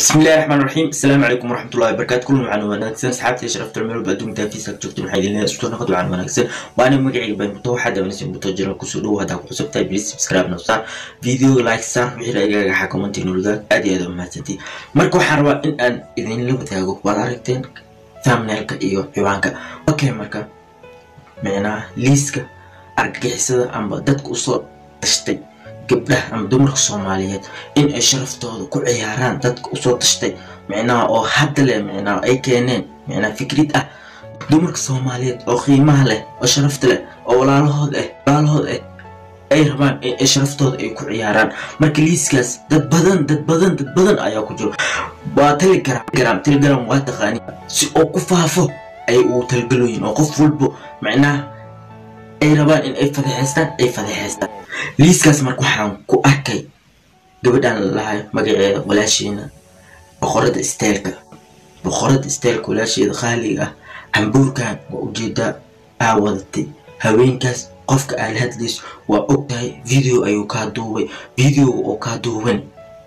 بسم الله الرحمن الرحيم السلام عليكم ورحمة الله وبركاته كل معنا وناكسن سحابتي شرفت الميل وبأدوم تافيس جوجتون waxay idin isku noqdo aan wanaagsan waana magacayga baan muto waxaad wanaagsan muto jira ku soo dhaw hada ku cusub tahay please subscribe na sar video like sar wixii aygaga xa comment inuu laga aad iyo aad u mahadsantii marka waxaan rabaa in aan idin la wadaago waad aragteen thumbnailka iyo ciwaanka okay marka micnaha liiska argagixisada amba dadka usoo tashtay gabdhaha ama dumarka soomaaliyeed in ay sharaftooda ku ciyaaraan dadka usoo tashtay micnaha oo hadda leh micnaha ay keeneen micnaha fikrid ah dumarka soomaaliyeed oo qiimaha leh oo sharafta leh oo walaalahood ah walaalahood ah ay rabaan in ay sharaftooda ay ku ciyaaraan marka liiskaas dad badan dad badan dad badan ayaa ku jiro waa telegram telegram waa taqaani si oo ku faafo ay uu talgalooyin oo qof walbo micnaha ay rabaan in ay fadeexeystaan ay fadeexeystaan liiskaas marka waxaan ku arkay gabadhaan lalahay magaceeda walaasheena boqorada isteelka boqorada isteelka walaasheeda khaaliga ah cambuurkan waa ujeedaa aa wadatay haweenkaas qofka aala hadlayso waa og tahay video ayuu kaa duubay videoga oo kaa duuban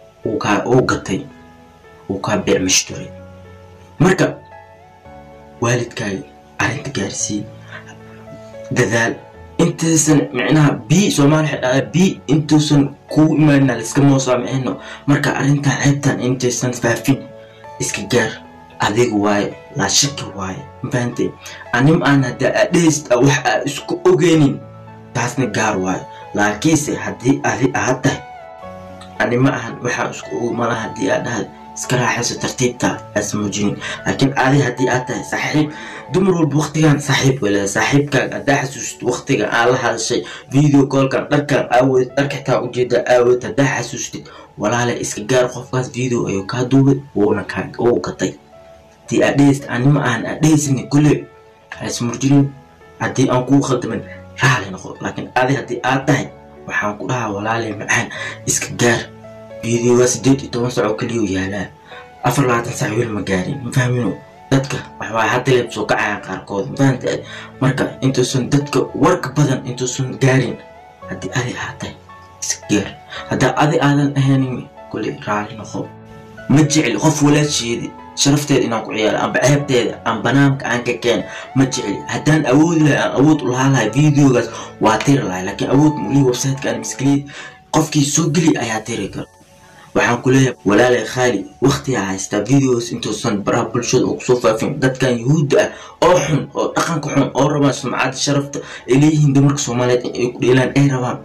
uu gatay uu kaa beecmashturay marka waalidkaaga arrinta gaarsii dadaal intaysan micnaha b soomaali waxay dhahaa b intuusan kuu imaanina laiska moosaamicino marka arrintan ceebtan intaysan faafin iska gaar adigu waaye laa shaki waaye mafahantay anim aan hadda adheyst wax aa isku ogeynin taasna gaar waaye laakiinse haddii adi aad tahay anima ahan waxaa isku og mala haddii aad dhahay iska raaxayso tartiibta aasa muujinin laakiin adi haddii aad tahay saaxiib dumar walba waktigan saaxiib wala saaxiibkaaga haddaa xasuusid waktiga aan la hadashay video callkan dharkan aawodid dharka xitaa ujeeda aawodid haddaa xasuustid walaale iska gaar qofkaas video ayuu kaa duubay wuuna kaa uu gatay haddii aad dhehaysid anima aan aad dhehaysini kule haas murjinin haddii aan kuu khadamin raali noqo laakiin adi haddii aad tahay waxaan ku dhahaa walaale macaan iska gaar videoga sideed iyo toban saco keliyo yaalaa afar labaatan sac weli ma gaarin ma fahmino dadka waxbaa hadda leeb soo kacayaan qaarkood mafahanta marka intuusan dadka warka badan intuusan gaarin haddii adi aad tahay iska gaar haddaa adi aadan ahaynin kule raali noqo ma jecli qof walaasheedi sharafteeda inaan ku ciyaaro amba ceebteeda aan banaanka aan ka keena ma jecli haddaan awoodi lahay aan awood u lahaa lahay videogaas waa tiri lahay laakiin awood mulii websiteka aan miskiliid qofkii soo geli ayaa tiri kara waxaan ku leeyahay walaalay khaali waktigaa haystaa videos intuusan baraha bulshada oo kusoo faafin dadkan yuhuudda ah oo xun oo dhaqanka xun oo rabaan sumcadda sharafta ay leeyihiin dumarka soomaaliyeed in ay ku dheelaan ay rabaan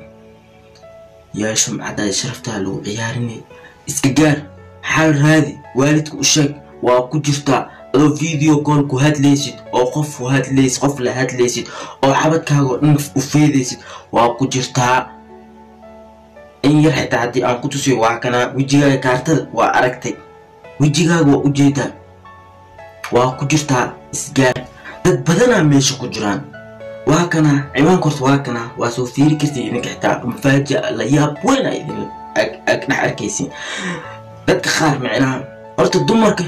yaa sumcaddaada sharaftaa lagu ciyaarinay iska gaar xal raadi waalidka u sheeg waa ku jirtaa adoo video call ku hadlaysid oo qof u hadlaysid qof la hadlaysid oo xabadkaaga dhan u feedaysid waa ku jirtaa in yar xitaa haddii aan ku tusiyo waa kanaa wejigaaga kaartada waa aragtay wejigaaga waa ujeedaa waa ku jirtaa isgaar dad badanaa meesha ku jiraan waa kanaa ciwaanka horta waa kanaa waa soo fiiri kartay idinka xitaa mafaaja la yaab weyn a idin dhex arkaysin dadka qaar micnaha horta dumarka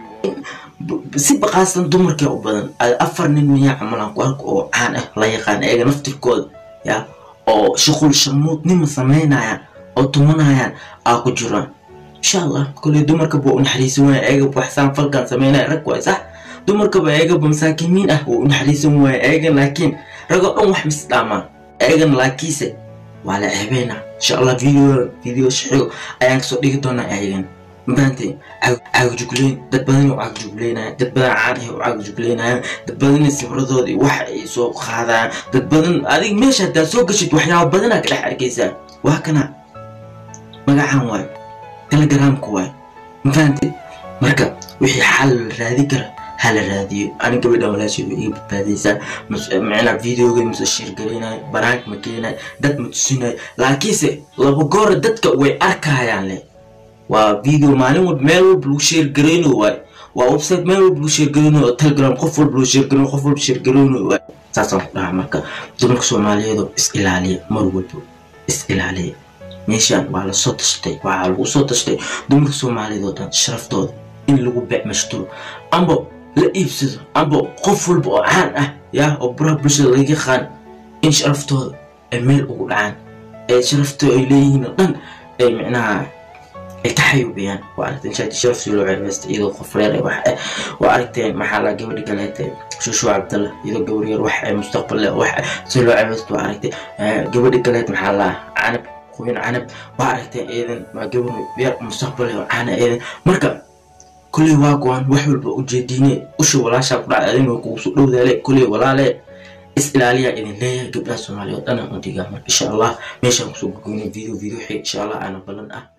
si baqaasan dumarkee u badan afar nin miyaa camalaan ku arka oo caan ah la yaqaan eega naftirkooda yaa oo shuqul sharmuudnima samaynayaan oo tumanayaan aa ku jiraan insha allah koley dumarkaba u naxariisan waaya eegaba waxsaan falkan samaynaya rag waay sax dumarkaba eegaba masaakimiin ah wuu u naxariisan waaya eegan laakiin ragoo dhan wax misdhaamaan eegan laakiinse waa la ceebeynaa insha allah video video shaxigo ayaan kasoo dhigi doonaa eegan mafahanteen caagajugleyn dad badan u caagajugleynaya dad badan caan ah u caagajugleynayaan dad badan sibradooda wax ay soo qaadayaan dad badan adig meesha haddaad soo gashid waxyaaba badanaa ka dhex arkaysaa waa kana magacan waay telegramka waay mafahanteen marka wixii xal la raadi kara ha la raadiyo ani gabadhan walaasheed way iga badbaadaysaa micnaa videoga mase sheergareynayo banaanka ma keenayo dad ma tusinayo laakiinse laba goora dadka way arkayaan leh waa video maalin walba meel walba lagu sheergareyno waay waa website meel walba lagu sheergareyno oo telegram qof walba lagu sheergareyno qof walba sheergareyno waay saasaan ku dhahaa marka dumarka soomaaliyeedoo is ilaaliya mar walba is ilaaliya meeshaan waa lasoo tashtay waxaa lagu soo tashtay dumarka soomaaliyeed oo dhan sharaftooda in lagu beecmashturo amba la iibsado amba qof walba oo caan ah yaa oo baraha bulshada laga yaqaan in sharaftooda ay meel ugu dhacaan ee sharaftooda ay leeyihiin oo dhan ay micnaha ay ka xayuubiyaan waa aragteen shaati sharaf si loo ceebeysta iyadoo qof reer ay wax waa aragteen maxaa la gabadhi kaleete shushu cabdalla iyadoo gabar yar wax mustaqbal leh wax si loo ceebeysta waa aragtay gabadhi kaleet maxaa la canab quyin canab waa aragteen eedan waa gabar yar mustaqbal leh caana eedan marka kuley waa go-aan wax walba ujeediine usha walaashaa ku dhacday adin way kugu soo dhowdaale kuley walaale is ilaaliyaa idin leeyahay gabdhaha soomaaliya oo dhan aan u dhigaa marka insha allah meeshaan kusoo gogoynay video video xig insha allah aana ballan ah